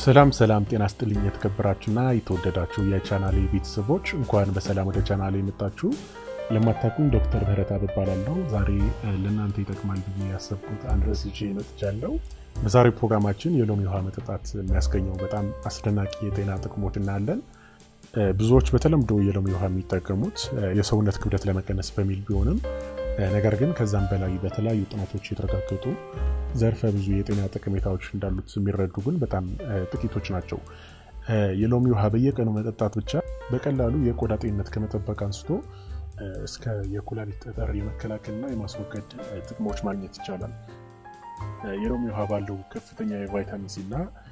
ሰላም ሰላም፣ ጤና ስጥልኝ የተከበራችሁና የተወደዳችሁ የቻናሌ ቤተሰቦች እንኳን በሰላም ወደ ቻናሌ የመጣችሁ። ለማታውቁኝ ዶክተር ምህረተአብ እባላለሁ። ዛሬ ለእናንተ ይጠቅማል ብዬ ያሰብኩት አንድ ርዕስ ይዤ መጥቻለሁ። በዛሬው ፕሮግራማችን የሎሚ ውሃ መጠጣት የሚያስገኘው በጣም አስደናቂ የጤና ጥቅሞች እናያለን። ብዙዎች በተለምዶ የሎሚ ውሃ የሚጠቀሙት የሰውነት ክብደት ለመቀነስ በሚል ቢሆንም ነገር ግን ከዛም በላይ በተለያዩ ጥናቶች የተረጋገጡ ዘርፈ ብዙ የጤና ጠቀሜታዎች እንዳሉት የሚረዱ ግን በጣም ጥቂቶች ናቸው። የሎሚ ውሃ በየቀኑ መጠጣት ብቻ በቀላሉ የቆዳ ጤንነት ከመጠበቅ አንስቶ እስከ የኩላሊት ጠጠር የመከላከልና የማስወገድ ጥቅሞች ማግኘት ይቻላል። የሎሚ ውሃ ባለው ከፍተኛ የቫይታሚን ሲ እና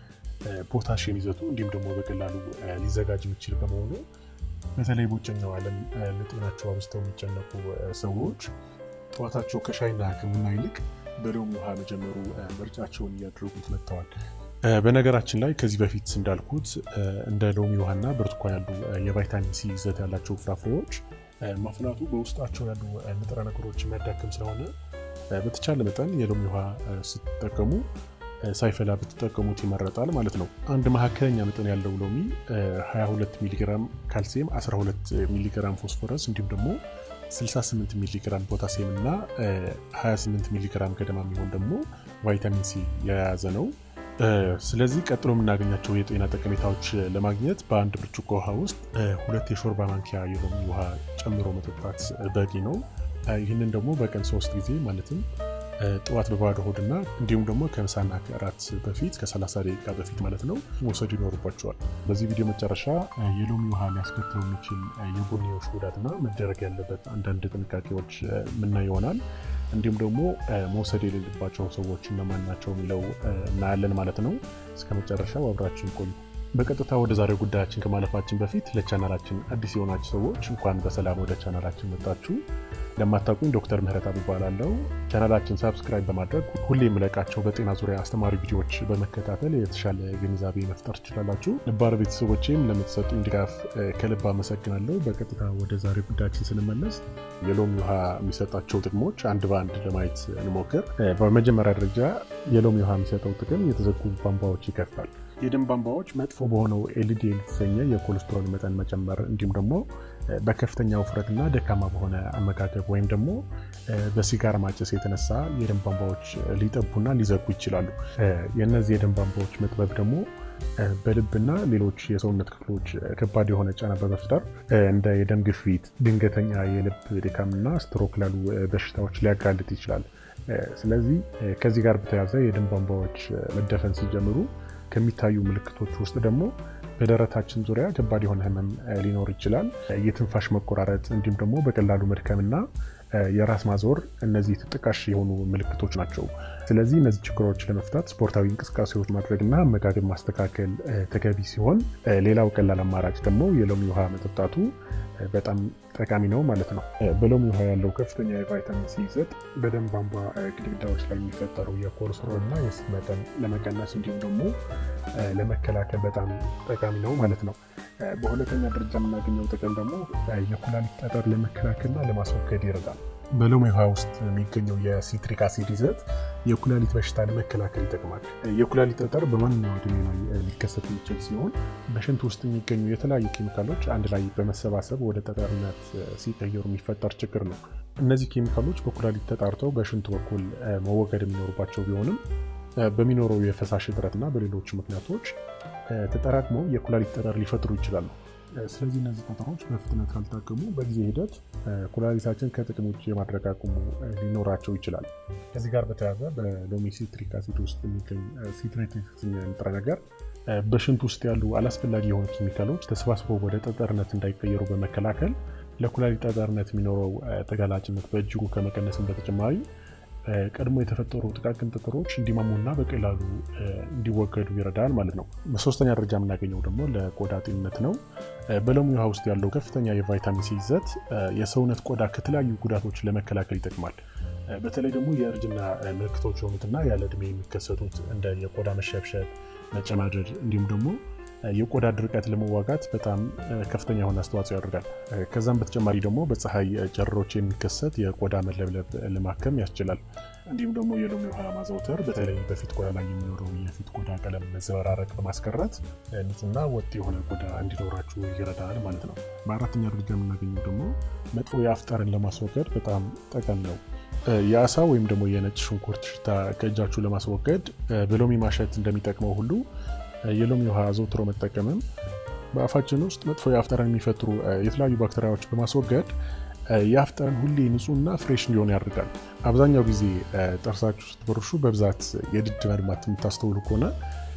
ፖታሽየም ይዘቱ እንዲሁም ደግሞ በቀላሉ ሊዘጋጅ የሚችል በመሆኑ በተለይ በውጭኛው ዓለም ለጤናቸው አብዝተው የሚጨነቁ ሰዎች ጠዋታቸው ከሻይና ከቡና ይልቅ በሎሚ ውሃ መጀመሩ ምርጫቸውን እያደረጉት መጥተዋል። በነገራችን ላይ ከዚህ በፊት እንዳልኩት እንደ ሎሚ ውሃና ብርቱካን ያሉ የቫይታሚን ሲ ይዘት ያላቸው ፍራፍሬዎች ማፍላቱ በውስጣቸው ያሉ ንጥረ ነገሮች የሚያዳክም ስለሆነ በተቻለ መጠን የሎሚ ውሃ ስትጠቀሙ ሳይፈላ ብትጠቀሙት ይመረጣል ማለት ነው። አንድ መካከለኛ መጠን ያለው ሎሚ 22 ሚሊግራም ካልሲየም፣ 12 ሚሊግራም ፎስፎረስ እንዲሁም ደግሞ 68 ሚሊግራም ፖታሲየም እና 28 ሚሊግራም ገደማ የሚሆን ደግሞ ቫይታሚን ሲ የያዘ ነው። ስለዚህ ቀጥሎ የምናገኛቸው የጤና ጠቀሜታዎች ለማግኘት በአንድ ብርጭቆ ውሃ ውስጥ ሁለት የሾርባ ማንኪያ የሎሚ ውሃ ጨምሮ መጠጣት በቂ ነው። ይህንን ደግሞ በቀን ሶስት ጊዜ ማለትም ጠዋት በባዶ ሆድና እንዲሁም ደግሞ ከምሳና ከእራት በፊት ከ30 ደቂቃ በፊት ማለት ነው መውሰድ ይኖርባቸዋል። በዚህ ቪዲዮ መጨረሻ የሎሚ ውሃ ሊያስከትለው የሚችል የጎንዮሽ ጉዳትና መደረግ ያለበት አንዳንድ ጥንቃቄዎች ምናይ ይሆናል። እንዲሁም ደግሞ መውሰድ የሌለባቸው ሰዎች እነማን ናቸው የሚለው እናያለን ማለት ነው። እስከ መጨረሻው አብራችን ቆዩ። በቀጥታ ወደ ዛሬው ጉዳያችን ከማለፋችን በፊት ለቻናላችን አዲስ የሆናችሁ ሰዎች እንኳን በሰላም ወደ ቻናላችን መጣችሁ። ለማታውቁኝ ዶክተር ምህረተአብ እባላለሁ። ቻናላችን ሳብስክራይብ በማድረግ ሁሌ የምለቃቸው በጤና ዙሪያ አስተማሪ ቪዲዮዎች በመከታተል የተሻለ ግንዛቤ መፍጠር ትችላላችሁ። ነባር ቤተሰቦቼም ለምትሰጡኝ ድጋፍ ከልብ አመሰግናለሁ። በቀጥታ ወደ ዛሬው ጉዳያችን ስንመለስ የሎሚ ውሃ የሚሰጣቸው ጥቅሞች አንድ በአንድ ለማየት እንሞክር። በመጀመሪያ ደረጃ የሎሚ ውሃ የሚሰጠው ጥቅም የተዘጉ ቧንቧዎች ይከፍታል። የደም ቧንቧዎች መጥፎ በሆነው ኤልዲኤል የተሰኘ የኮሌስትሮል መጠን መጨመር እንዲሁም ደግሞ በከፍተኛ ውፍረትና ደካማ በሆነ አመጋገብ ወይም ደግሞ በሲጋራ ማጨስ የተነሳ የደም ቧንቧዎች ሊጠቡና ሊዘጉ ይችላሉ። የእነዚህ የደም ቧንቧዎች መጥበብ ደግሞ በልብና ሌሎች የሰውነት ክፍሎች ከባድ የሆነ ጫና በመፍጠር እንደ የደም ግፊት፣ ድንገተኛ የልብ ድካምና ስትሮክ ላሉ በሽታዎች ሊያጋልጥ ይችላል። ስለዚህ ከዚህ ጋር በተያያዘ የደም ቧንቧዎች መደፈን ሲጀምሩ ከሚታዩ ምልክቶች ውስጥ ደግሞ በደረታችን ዙሪያ ከባድ የሆነ ህመም ሊኖር ይችላል። የትንፋሽ መቆራረጥ እንዲሁም ደግሞ በቀላሉ መድከምና የራስ ማዞር እነዚህ ተጠቃሽ የሆኑ ምልክቶች ናቸው። ስለዚህ እነዚህ ችግሮች ለመፍታት ስፖርታዊ እንቅስቃሴዎች ማድረግና አመጋገብ ማስተካከል ተገቢ ሲሆን፣ ሌላው ቀላል አማራጭ ደግሞ የሎሚ ውሃ መጠጣቱ በጣም ጠቃሚ ነው ማለት ነው። በሎሚ ውሃ ያለው ከፍተኛ የቫይታሚን ሲ ይዘት በደም ቧንቧ ግድግዳዎች ላይ የሚፈጠሩ የኮሌስትሮል እና የስብ መጠን ለመቀነስ እንዲሁም ደግሞ ለመከላከል በጣም ጠቃሚ ነው ማለት ነው። በሁለተኛ ደረጃ የምናገኘው ጥቅም ደግሞ የኩላሊት ጠጠር ለመከላከልና ለማስወገድ ይረዳል። በሎሚ ውሃ ውስጥ የሚገኘው የሲትሪክ አሲድ ይዘት የኩላሊት በሽታ ለመከላከል ይጠቅማል። የኩላሊት ጠጠር በማንኛውም ዕድሜ ላይ ሊከሰት የሚችል ሲሆን በሽንት ውስጥ የሚገኙ የተለያዩ ኬሚካሎች አንድ ላይ በመሰባሰብ ወደ ጠጠርነት ሲቀየሩ የሚፈጠር ችግር ነው። እነዚህ ኬሚካሎች በኩላሊት ተጣርተው በሽንት በኩል መወገድ የሚኖሩባቸው ቢሆንም በሚኖረው የፈሳሽ እጥረትና በሌሎች ምክንያቶች ተጠራቅመው የኩላሊት ጠጠር ሊፈጥሩ ይችላሉ። ስለዚህ እነዚህ ጠጠሮች በፍጥነት ካልታከሙ በጊዜ ሂደት ኩላሊታችን ከጥቅም ውጭ የማድረግ አቅሙ ሊኖራቸው ይችላል። ከዚህ ጋር በተያያዘ በሎሚ ሲትሪክ አሲድ ውስጥ የሚገኝ ሲትሬት የተሰኘ ንጥረ ነገር በሽንት ውስጥ ያሉ አላስፈላጊ የሆኑ ኬሚካሎች ተሰባስበው ወደ ጠጠርነት እንዳይቀየሩ በመከላከል ለኩላሊት ጠጠርነት የሚኖረው ተጋላጭነት በእጅጉ ከመቀነስም በተጨማሪ ቀድሞ የተፈጠሩ ጥቃቅን ጠጠሮች እንዲማሙና በቀላሉ እንዲወገዱ ይረዳል ማለት ነው። በሶስተኛ ደረጃ የምናገኘው ደግሞ ለቆዳ ጤንነት ነው። በሎሚ ውሃ ውስጥ ያለው ከፍተኛ የቫይታሚን ሲ ይዘት የሰውነት ቆዳ ከተለያዩ ጉዳቶች ለመከላከል ይጠቅማል። በተለይ ደግሞ የእርጅና ምልክቶች የሆኑትና ያለ ዕድሜ የሚከሰቱት እንደ የቆዳ መሸብሸብ፣ መጨማደድ እንዲሁም ደግሞ የቆዳ ድርቀት ለመዋጋት በጣም ከፍተኛ የሆነ አስተዋጽኦ ያደርጋል። ከዛም በተጨማሪ ደግሞ በፀሐይ ጨረሮች የሚከሰት የቆዳ መለብለብ ለማከም ያስችላል። እንዲሁም ደግሞ የሎሚ ውሃ ማዘውተር በተለይ በፊት ቆዳ ላይ የሚኖረው የፊት ቆዳ ቀለም መዘበራረቅ በማስቀረት ንጹህና ወጥ የሆነ ቆዳ እንዲኖራችሁ ይረዳል ማለት ነው። በአራተኛ ደረጃ የምናገኘው ደግሞ መጥፎ የአፍ ጠረን ለማስወገድ በጣም ጠቃሚ ነው። የአሳ ወይም ደግሞ የነጭ ሽንኩርት ሽታ ከእጃችሁ ለማስወገድ በሎሚ ማሸት እንደሚጠቅመው ሁሉ የሎሚ ውሃ አዘውትሮ መጠቀምም በአፋችን ውስጥ መጥፎ የአፍ ጠረን የሚፈጥሩ የተለያዩ ባክቴሪያዎች በማስወገድ የአፍ ጠረን ሁሌ ንጹህና ፍሬሽ እንዲሆን ያደርጋል። አብዛኛው ጊዜ ጥርሳችሁ ስትቦርሹ በብዛት የድድ መድማት የምታስተውሉ ከሆነ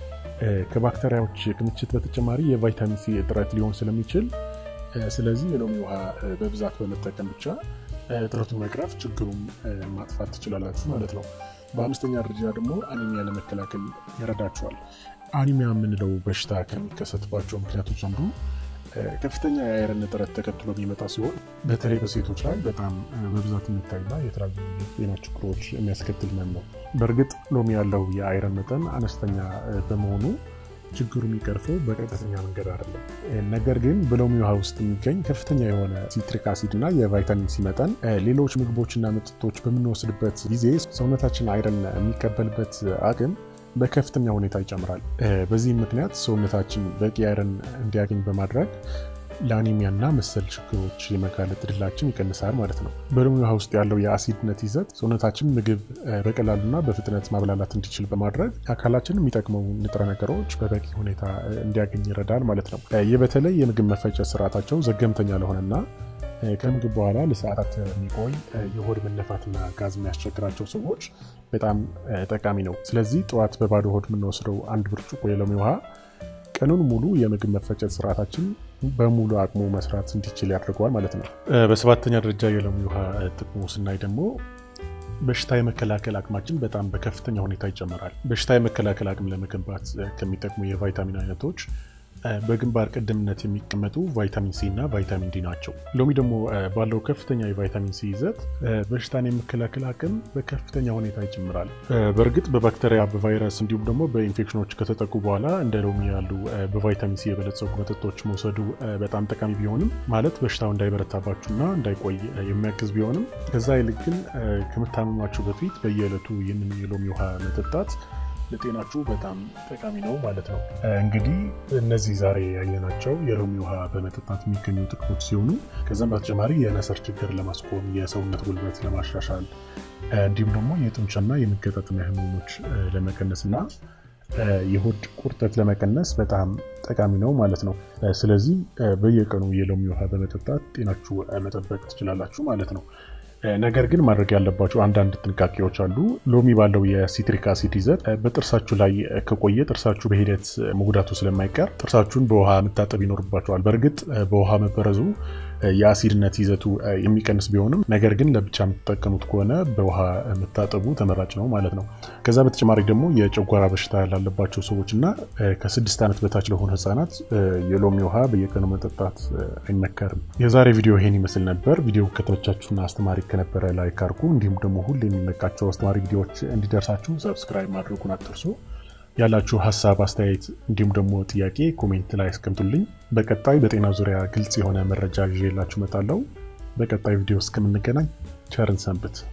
ከባክቴሪያዎች ክምችት በተጨማሪ የቫይታሚን ሲ እጥረት ሊሆን ስለሚችል ስለዚህ የሎሚ ውሃ በብዛት በመጠቀም ብቻ እጥረቱን መቅረፍ ችግሩን ማጥፋት ትችላላችሁ ማለት ነው። በአምስተኛ ደረጃ ደግሞ አኒሚያ ለመከላከል ይረዳችኋል። አኒሚያ የምንለው በሽታ ከሚከሰትባቸው ምክንያቶች አንዱ ከፍተኛ የአይረን እጥረት ተከትሎ የሚመጣ ሲሆን በተለይ በሴቶች ላይ በጣም በብዛት የሚታይና የተለያዩ የጤና ችግሮች የሚያስከትል ህመም ነው። በእርግጥ ሎሚ ያለው የአይረን መጠን አነስተኛ በመሆኑ ችግሩ የሚቀርፈው በቀጥተኛ መንገድ አይደለም። ነገር ግን በሎሚ ውሃ ውስጥ የሚገኝ ከፍተኛ የሆነ ሲትሪክ አሲድ እና የቫይታሚን ሲ መጠን ሌሎች ምግቦችና መጠጦች በምንወስድበት ጊዜ ሰውነታችን አይረን የሚቀበልበት አቅም በከፍተኛ ሁኔታ ይጨምራል። በዚህም ምክንያት ሰውነታችን በቂ አይረን እንዲያገኝ በማድረግ ለአኒሚያ እና መሰል ችግሮች የመጋለጥ እድላችን ይቀንሳል ማለት ነው። በሎሚ ውሃ ውስጥ ያለው የአሲድነት ይዘት ሰውነታችን ምግብ በቀላሉና በፍጥነት ማብላላት እንዲችል በማድረግ አካላችን የሚጠቅመው ንጥረ ነገሮች በበቂ ሁኔታ እንዲያገኝ ይረዳል ማለት ነው። ይህ በተለይ የምግብ መፈጨት ስርዓታቸው ዘገምተኛ ለሆነና ከምግብ በኋላ ለሰዓታት የሚቆይ የሆድ መነፋትና ጋዝ የሚያስቸግራቸው ሰዎች በጣም ጠቃሚ ነው። ስለዚህ ጠዋት በባዶ ሆድ የምንወስደው አንድ ብርጭቆ የሎሚ ውሃ ቀኑን ሙሉ የምግብ መፈጨት ስርዓታችን በሙሉ አቅሙ መስራት እንዲችል ያደርገዋል ማለት ነው። በሰባተኛ ደረጃ የሎሚ ውሃ ጥቅሙ ስናይ ደግሞ በሽታ የመከላከል አቅማችን በጣም በከፍተኛ ሁኔታ ይጨምራል። በሽታ የመከላከል አቅም ለመገንባት ከሚጠቅሙ የቫይታሚን አይነቶች በግንባር ቀደምነት የሚቀመጡ ቫይታሚን ሲ እና ቫይታሚን ዲ ናቸው። ሎሚ ደግሞ ባለው ከፍተኛ የቫይታሚን ሲ ይዘት በሽታን የመከላከል አቅም በከፍተኛ ሁኔታ ይጨምራል። በእርግጥ በባክቴሪያ በቫይረስ እንዲሁም ደግሞ በኢንፌክሽኖች ከተጠቁ በኋላ እንደ ሎሚ ያሉ በቫይታሚን ሲ የበለጸጉ መጠጦች መውሰዱ በጣም ጠቃሚ ቢሆንም ማለት በሽታው እንዳይበረታባችሁና እንዳይቆይ የሚያግዝ ቢሆንም ከዛ ይልቅ ግን ከምታመማችሁ በፊት በየዕለቱ ይህንን የሎሚ ውሃ መጠጣት ለጤናችሁ በጣም ጠቃሚ ነው ማለት ነው። እንግዲህ እነዚህ ዛሬ ያየናቸው የሎሚ ውሃ በመጠጣት የሚገኙ ጥቅሞች ሲሆኑ ከዛም በተጨማሪ የነሰር ችግር ለማስቆም፣ የሰውነት ጉልበት ለማሻሻል እንዲሁም ደግሞ የጡንቻና የመገጣጠሚያ ህመሞች ለመቀነስ እና የሆድ ቁርጠት ለመቀነስ በጣም ጠቃሚ ነው ማለት ነው። ስለዚህ በየቀኑ የሎሚ ውሃ በመጠጣት ጤናችሁ መጠበቅ ትችላላችሁ ማለት ነው። ነገር ግን ማድረግ ያለባቸው አንዳንድ ጥንቃቄዎች አሉ። ሎሚ ባለው የሲትሪክ አሲድ ይዘት በጥርሳችሁ ላይ ከቆየ ጥርሳችሁ በሂደት መጉዳቱ ስለማይቀር ጥርሳችሁን በውሃ መታጠብ ይኖርባቸዋል። በእርግጥ በውሃ መበረዙ የአሲድነት ይዘቱ የሚቀንስ ቢሆንም ነገር ግን ለብቻ የምትጠቀሙት ከሆነ በውሃ መታጠቡ ተመራጭ ነው ማለት ነው። ከዛ በተጨማሪ ደግሞ የጨጓራ በሽታ ላለባቸው ሰዎች እና ከስድስት ዓመት በታች ለሆኑ ህጻናት የሎሚ ውሃ በየቀኑ መጠጣት አይመከርም። የዛሬ ቪዲዮ ይሄን ይመስል ነበር። ቪዲዮ ከተመቻችሁና አስተማሪ ከነበረ ላይክ አድርጉ። እንዲሁም ደግሞ ሁሌ የሚለቃቸው አስተማሪ ቪዲዮዎች እንዲደርሳችሁ ሰብስክራይብ ማድረጉን አትርሱ። ያላችሁ ሀሳብ፣ አስተያየት እንዲሁም ደግሞ ጥያቄ ኮሜንት ላይ አስቀምጡልኝ። በቀጣይ በጤና ዙሪያ ግልጽ የሆነ መረጃ ይዤላችሁ እመጣለሁ። በቀጣይ ቪዲዮ እስከምንገናኝ ቸርን ሰንብት።